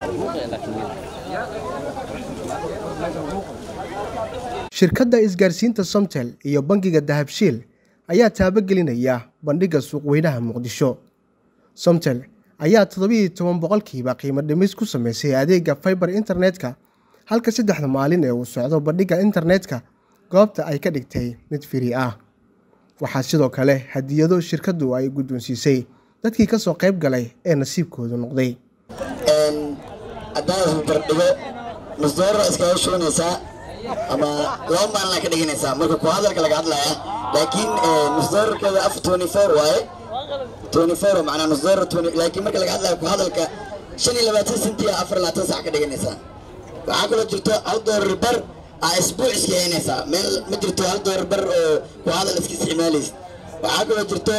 shirkadda isgaarsiinta somtel iyo bangiga dahabshiil ayaa taabagelinaya bandhigga suuqweynaha muqdisho somtel ayaa toddobiiyo toban boqolkiiba qiimo dhimis ku sameysay adeega faibar internetka halka saddexda maalin ee uu socdo bandhigga internetka goobta ay ka dhigtay mid firi ah waxaa sidoo kale hadiyado shirkaddu ay guddoonsiisay dadkii ka soo qayb galay ee nasiibkoodu noqday haddaad bardhigo nusdoora iskaga shubanaysaa ama laba maalina ka dhiganaysaa marka ku hadalka laga hadlaya laakiin nusdoorarkeeda af twenty four waaye twenty four macnaa nusdoora laakiin marka laga hadlaya ku hadalka shan iyo labaatan senti a afar labaatan sac ka dhiganaysaa waxaa kaloo jirto hal doolar bar aa isbuuc iska haynaysaa meel ma jirto hal doolar bar oo ku hadal iska isticmaalaysa waxaa kaloo jirto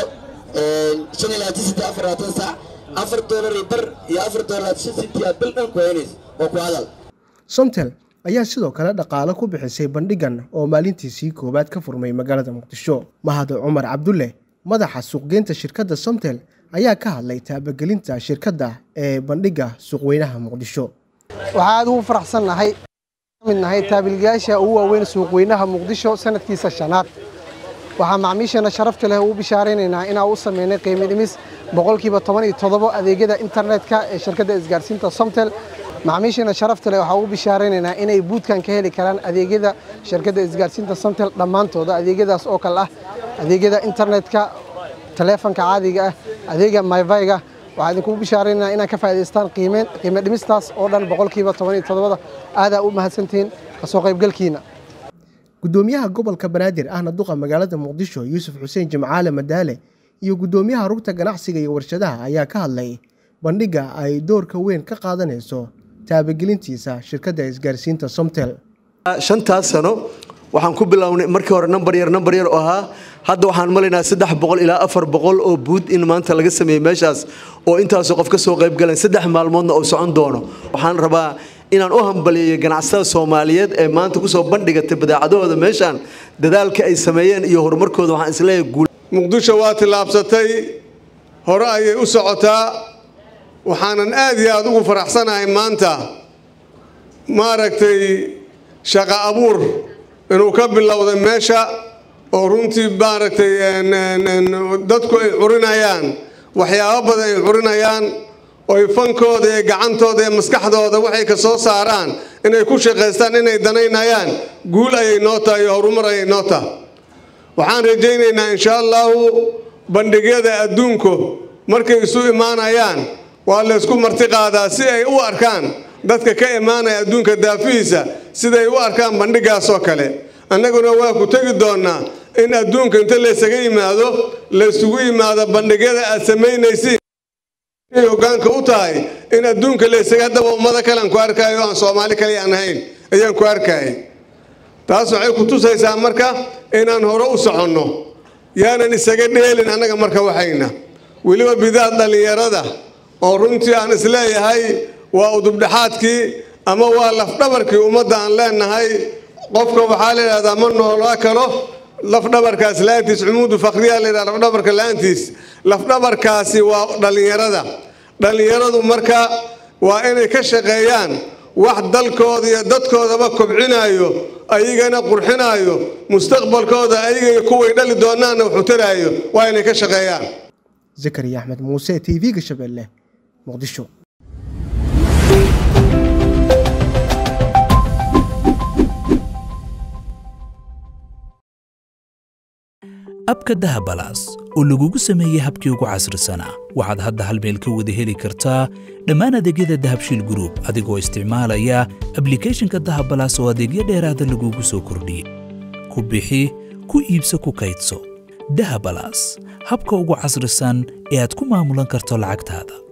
shan iyo labaatan senti afar labaatan sac afar doolar iyo bar iyo afar doolar shan senti aa bil dhan ku haynaysa oo ku hadal somtel ayaa sidoo kale dhaqaalo ku bixisay bandhiggan oo maalintiisii koowaad ka furmay magaalada muqdisho mahad cumar cabdulle madaxa suuqgeynta shirkadda somtel ayaa ka hadlay taabagelinta shirkadda ee bandhigga suuqweynaha muqdisho waxaa aad ugu faraxsannahay mid nahay taabilgayaasha ugu waaweyn suuqweynaha muqdisho sanadkiisa shanaad waxaa macmiishana sharafta leh ugu bishaaraynaynaa inaan u sameynay qiimi dhimis boqolkiiba toban iyo toddobo adeegyada internetka ee shirkadda isgaarsiinta somtel macmiishana sharafta leh waxaa ugu bishaaraynaynaa inay buudkan ka heli karaan adeegyada shirkadda isgaarsiinta somtel dhammaantooda adeegyadaas oo kale ah adeegyada internetka taleefanka caadiga ah adeega myvayga waxaa idinkugu bishaaraynaa inaan ka faa'idaystaan qiimeen qiime dhimistaas oo dhan boqolkiiba toban iyo toddobada aadaa u mahadsantihiin kasoo qaybgalkiina guddoomiyaha gobolka banaadir ahna duqa magaalada muqdisho yuusuf xuseen jimcaale madaale iyo guddoomiyaha rugta ganacsiga iyo warshadaha ayaa ka hadlay bandhigga ay doorka weyn ka qaadanayso taabagelintiisa shirkadda isgaarsiinta somtel shantaas sano waxaan ku bilownay markii hore nambar yar nambar yar oo ahaa hadda waxaan malaynaa saddex boqol ilaa afar boqol oo buud in maanta laga sameeyey meeshaas oo intaasoo qof ka soo qayb galeen saddex maalmoodna oo socon doono waxaan rabaa inaan u hambaliyeeyo ganacsatada soomaaliyeed ee maanta kusoo bandhigatay badeecadahooda meeshaan dadaalka ay sameeyeen iyo horumarkooda waxaan isleeyahay guul muqdisho waa tillaabsatay hore ayay u socotaa waxaanan aad iyo aad ugu faraxsanahay maanta maaragtay shaqa abuur inuu ka bilowday meesha oo runtii maaragtay dadku ay curinayaan waxyaabo badan ay curinayaan oy fankooda iyo gacantooda iyo maskaxdooda waxay ka soo saaraan inay ku shaqaystaan inay danaynayaan guul ayay noo tahay iyo horumar ayay noo tahay waxaan rajaynaynaa insha allahu bandhigyada adduunku markay isu imaanayaan waa laysku marti qaadaa si ay u arkaan dadka ka imaanaya adduunka daafihiisa siday u arkaan bandhigaasoo kale annaguna waa ku tegi doonnaa in adduunka inta laysaga yimaado laysugu yimaado bandhigyada aad samaynaysiin ay hoggaanka u tahay in adduunka laysaga haddaba ummado kalean ku arkaayo aan soomaali kale aan ahayn ayaan ku arkayay taas waxay ku tusaysaa marka inaan hore u soconno yaanan isaga dheelin annaga marka waxayna weliba bidaad dhallinyarada oo runtii aan isleeyahay waa udubdhexaadkii ama waa lafdhabarkii ummadda aan leenahay qofka waxaa la yidhahdaa ma noolaa kalo lafdhabarkaas la-aantiis cumuudu fakriyaa la yidhahda lafdhabarka la-aantiis lafdhabarkaasi waa dhallinyarada dhallinyaradu marka waa inay ka shaqeeyaan wax dalkooda iyo dadkoodaba kobcinaayo ayagana qurxinaayo mustaqbalkooda ayaga iyo kuway dhali doonaanna wuxuu taraayo waa inay ka shaqeeyaan zakariya axmed muuse t v-ga shabeelle muqdisho abka dahabalaas oo lagugu sameeyey habkii ugu casrisanaa waxaad hadda hal meel ka wada heli kartaa dhammaan adeegyada dahabshiil gruub adigoo isticmaalaya ablikhethonka dahabalaas oo adeegyo dheeraada lagugu soo kordhiyey ku bixi ku iibso ku kaydso dahabalaas habka ugu casrisan ee aad ku maamulan karto lacagtaada